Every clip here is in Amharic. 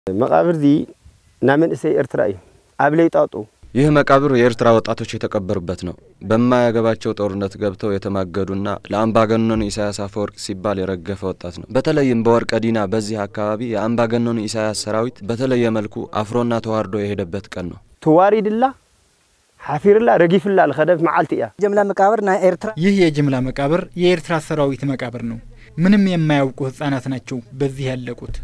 መቃብር ዚ ናይ መንእሰይ ኤርትራ እዩ ኣብ ለይጣጡ ይህ መቃብር የኤርትራ ወጣቶች የተቀበሩበት ነው። በማያገባቸው ጦርነት ገብተው የተማገዱና ለአምባገነኑ ኢሳያስ አፈወርቅ ሲባል የረገፈ ወጣት ነው። በተለይም በወርቀ ዲና በዚህ አካባቢ የአምባገነኑ ኢሳያስ ሰራዊት በተለየ መልኩ አፍሮና ተዋርዶ የሄደበት ቀን ነው። ትዋሪድላ ሓፊርላ ረጊፍላ ዝኸደት መዓልቲ እያ ጅምላ መቃብር ናይ ኤርትራ ይህ የጅምላ መቃብር የኤርትራ ሰራዊት መቃብር ነው። ምንም የማያውቁ ህጻናት ናቸው በዚህ ያለቁት።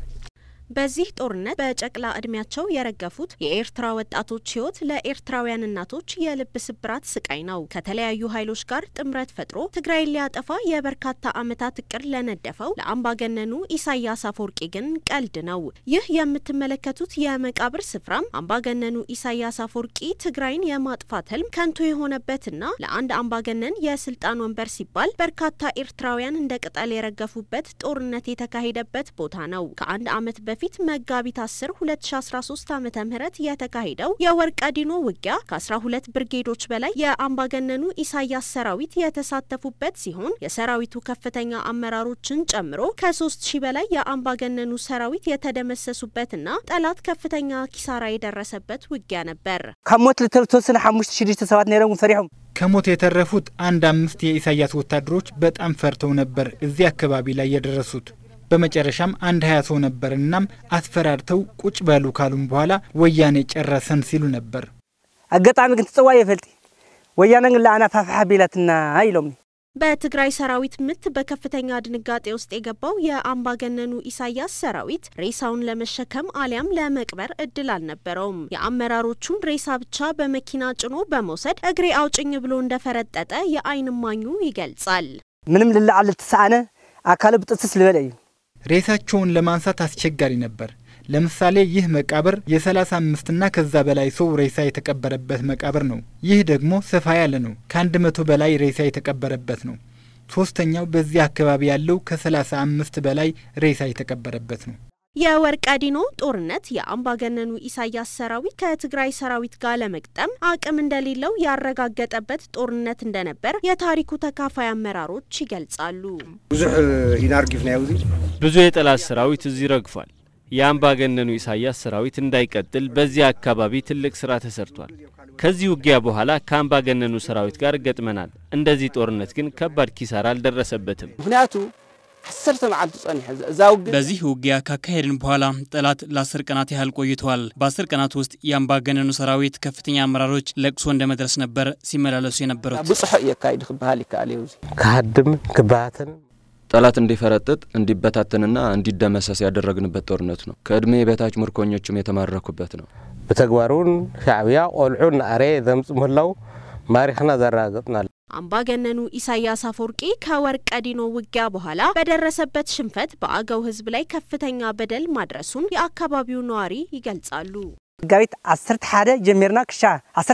በዚህ ጦርነት በጨቅላ እድሜያቸው የረገፉት የኤርትራ ወጣቶች ህይወት ለኤርትራውያን እናቶች የልብ ስብራት ስቃይ ነው። ከተለያዩ ኃይሎች ጋር ጥምረት ፈጥሮ ትግራይን ሊያጠፋ የበርካታ ዓመታት እቅድ ለነደፈው ለአምባገነኑ ኢሳያስ አፈወርቂ ግን ቀልድ ነው። ይህ የምትመለከቱት የመቃብር ስፍራም አምባገነኑ ኢሳያስ አፈወርቂ ትግራይን የማጥፋት ህልም ከንቱ የሆነበትና ለአንድ አምባገነን የስልጣን ወንበር ሲባል በርካታ ኤርትራውያን እንደ ቅጠል የረገፉበት ጦርነት የተካሄደበት ቦታ ነው። ከአንድ ዓመት በፊት በፊት መጋቢት 10 2013 ዓ.ም የተካሄደው የወርቀ ዲኖ ውጊያ ከ12 ብርጌዶች በላይ የአምባገነኑ ኢሳያስ ሰራዊት የተሳተፉበት ሲሆን የሰራዊቱ ከፍተኛ አመራሮችን ጨምሮ ከ3000 በላይ የአምባገነኑ ሰራዊት የተደመሰሱበትና ጠላት ከፍተኛ ኪሳራ የደረሰበት ውጊያ ነበር። ካብ ሞት ዝተወሰነ ሓሙሽተ ሽዱሽተ ሰባት ነይሮም ፈሪሖም ከሞት የተረፉት አንድ አምስት የኢሳያስ ወታደሮች በጣም ፈርተው ነበር እዚህ አካባቢ ላይ የደረሱት። በመጨረሻም አንድ ሀያ ሰው ነበር። እናም አስፈራርተው ቁጭ በሉ ካሉም በኋላ ወያኔ ጨረሰን ሲሉ ነበር። አጋጣሚ ግን ትጽዋ የፈልጢ ወያነ ግን ለአና ፋፍሓ ቢላትና ኢሎም በትግራይ ሰራዊት ምት በከፍተኛ ድንጋጤ ውስጥ የገባው የአምባገነኑ ኢሳያስ ሰራዊት ሬሳውን ለመሸከም አሊያም ለመቅበር እድል አልነበረውም። የአመራሮቹን ሬሳ ብቻ በመኪና ጭኖ በመውሰድ እግሬ አውጭኝ ብሎ እንደፈረጠጠ የአይን እማኙ ይገልጻል። ምንም ልላዓል ልትሰአነ አካል ብጥስስ ልበለ እዩ ሬሳቸውን ለማንሳት አስቸጋሪ ነበር። ለምሳሌ ይህ መቃብር የሰላሳ አምስትና ከዛ በላይ ሰው ሬሳ የተቀበረበት መቃብር ነው። ይህ ደግሞ ሰፋ ያለ ነው። ከአንድ መቶ በላይ ሬሳ የተቀበረበት ነው። ሶስተኛው በዚህ አካባቢ ያለው ከሰላሳ አምስት በላይ ሬሳ የተቀበረበት ነው። የወርቀ ዲኖ ጦርነት የአምባገነኑ ኢሳያስ ሰራዊት ከትግራይ ሰራዊት ጋር ለመግጠም አቅም እንደሌለው ያረጋገጠበት ጦርነት እንደነበር የታሪኩ ተካፋይ አመራሮች ይገልጻሉ። ብዙሕ ኢና ርጊፍና እዚ ብዙ የጠላት ሰራዊት እዚህ ረግፏል። የአምባገነኑ ኢሳያስ ሰራዊት እንዳይቀጥል በዚህ አካባቢ ትልቅ ስራ ተሰርቷል። ከዚህ ውጊያ በኋላ ከአምባገነኑ ሰራዊት ጋር ገጥመናል። እንደዚህ ጦርነት ግን ከባድ ኪሳራ አልደረሰበትም። ምክንያቱ ዓሰርተ መዓልቲ ጸኒሐ እዛ ውግእ በዚህ ውጊያ ካካሄድን በኋላ ጠላት ለአስር ቀናት ያህል ቆይተዋል። በአስር ቀናት ውስጥ የአምባገነኑ ሰራዊት ከፍተኛ አመራሮች ለቅሶ እንደ መድረስ ነበር ሲመላለሱ የነበሩት። ብፅሑ የካይድ ክበሃል ይከኣል እዩ ክሃድም ክባትን ጠላት እንዲፈረጥጥ እንዲበታተንና እንዲደመሰስ ያደረግንበት ጦርነት ነው። ከዕድሜ በታች ምርኮኞችም የተማረኩበት ነው። ብተግባር እውን ሻዕብያ ቆልዑ ንኣረ ዘምፅ ምህላው ማሪኽና ዘረጋገጥናል አምባገነኑ ኢሳያስ አፈወርቂ ከወርቀ ዲኖ ውጊያ በኋላ በደረሰበት ሽንፈት በአገው ሕዝብ ላይ ከፍተኛ በደል ማድረሱን የአካባቢው ነዋሪ ይገልጻሉ። መጋቢት 11 ጀሚርና ክሻ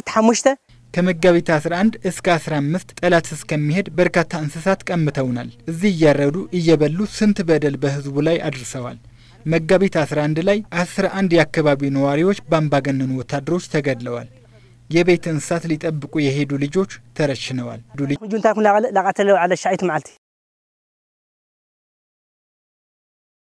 15 ከመጋቢት 11 እስከ 15 ጠላት እስከሚሄድ በርካታ እንስሳት ቀምተውናል። እዚህ እያረዱ እየበሉ ስንት በደል በህዝቡ ላይ አድርሰዋል። መጋቢት 11 ላይ 11 የአካባቢው ነዋሪዎች በአምባገነኑ ወታደሮች ተገድለዋል። የቤት እንስሳት ሊጠብቁ የሄዱ ልጆች ተረሽነዋል። ጁንታ ኩን ላቃተለ ዓለ ሻዒት መዓልቲ